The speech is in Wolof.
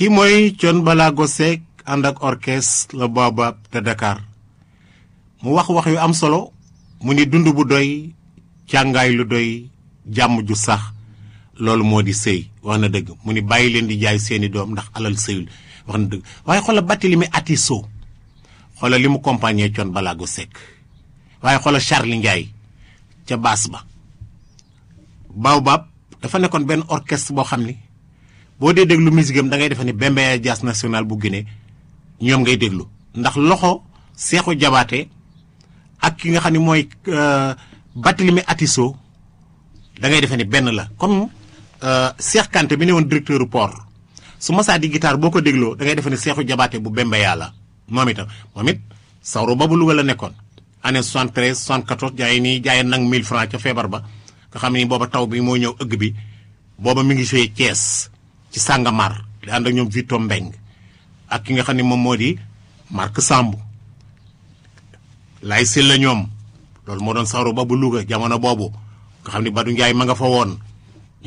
kii mooy Thione Ballago Seck ànd ak orchestre le Baobab de Dakar mu wax wax yu am solo mu ni dund bu doy càngaay lu doy jàmm ju sax loolu moo di sëy wax na dëgg mu ni bàyyi leen di jaay seeni doom ndax alal sëyul wax na dëgg waaye xoola Barthélémy Atisso xoola li mu compagnie Thione Ballago Seck waaye xoola Charly Ndiaye ca baas ba Baobab dafa nekkoon benn orchestre boo xam ni boo dee déglu musique am da ngay defe ni Bembeya Jazz National bu Guinée ñoom ngay déglu ndax loxo Seexu Jabaate ak ki nga xam ne mooy Barthélémy Atisso da ngay defe ni benn la comme Cheikh Kanté bi ne woon directeur port su masaa di guitare boo ko dégloo da ngay defe ni Seexu Jabaate bu Bembeya la moom itam moom it sawru ba bu Louga la nekkoon année 73 74 jaay nii jaay nag 1000 francs ca feebar ba nga xam ni booba taw bi moo ñëw ëgg bi booba mi ngi joué Thiès ci Sàngamar di ànd ak ñoom Vito Mbeng ak ki nga xam ne moom moo di Marc Samb lay sil la ñoom loolu moo doon sawru ba bu Louga jamono boobu nga xam ni Badou Ndiaye ma nga fa woon